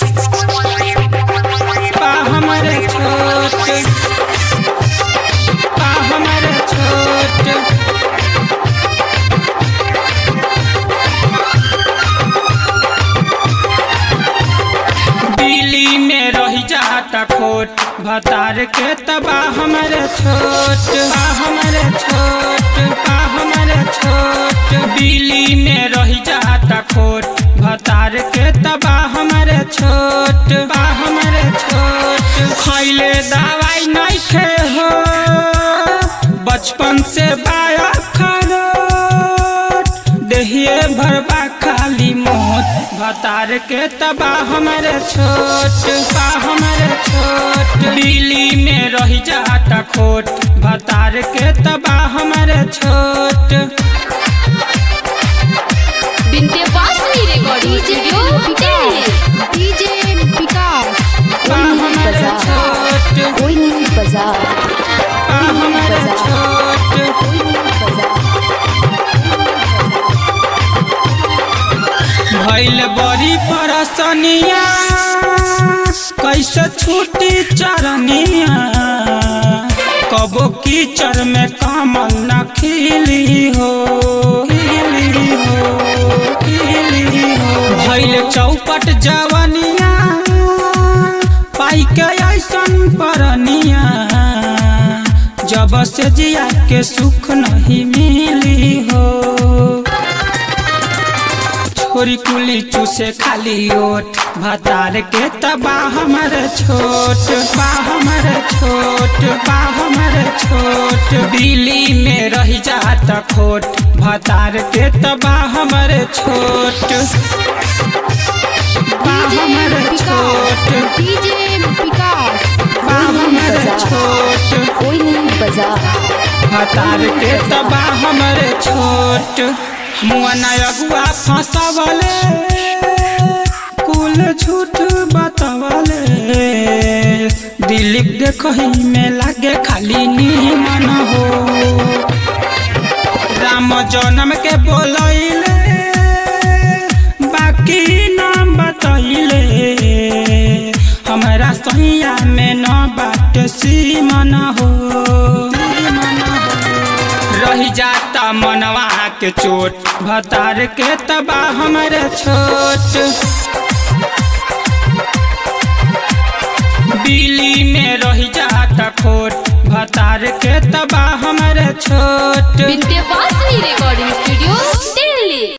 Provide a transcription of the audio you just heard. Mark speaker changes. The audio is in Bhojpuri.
Speaker 1: बा हमर छोट बा हमर छोट दिल्ली में रही जाता खोट भतार के तबा हमर छोट बा हमर छोट बा हमर छोट दिल्ली में रही जाता खोट भतार के तबा हमर छोट बा हमर छोट खैले दवाई नहीं खे हो बचपन से बाया खरोट देहिए भरबा खाली मोट भतार के तबा हमर छोट बा हमर छोट दिल्ली में रही जाता खोट भतार के तबा हमर छोट
Speaker 2: Vindhyavasini recording studio Delhi
Speaker 3: DJ Vikas
Speaker 1: बा हमर छोट
Speaker 3: कोई नहीं बाजार
Speaker 1: बा हमर छोट
Speaker 3: कोई नहीं बाजार
Speaker 1: भैल बड़ी परसनिया कैसे छूटी चरनिया कबो कीचड़ में कमल न खिली हो खिली हो खिली हो भैल चौपट जवनिया पाई के ऐसन परनिया जब से जिया के सुख नहीं मिली हो छोरी कुली चूसे खाली ओट भतार के तबा हमर छोट बा हमर छोट बा हमर छोट दिल्ली में रही जात खोट भतार के तबा हमर छोट बा हमर छोट
Speaker 3: डीजे विकास
Speaker 1: बा हमर छोट
Speaker 3: कोई नहीं बाजार
Speaker 1: भतार के तबा हमर छोट मुआना अगुआ फंसवले कुल झूठ बतवले दिल देखही में लागे खाली नीमन हो राम जन्म के बोलैले बाकी नाम बतैले हमरा सैया में न बाट सीमन हो सीमन हो रही जाता मनवा के चोट भतार के तबा हमर छोट दिल्ली में रही जाता खोट भतार के तबा हमर छोट
Speaker 2: विंध्यवासिनी रिकॉर्डिंग स्टूडियो दिल्ली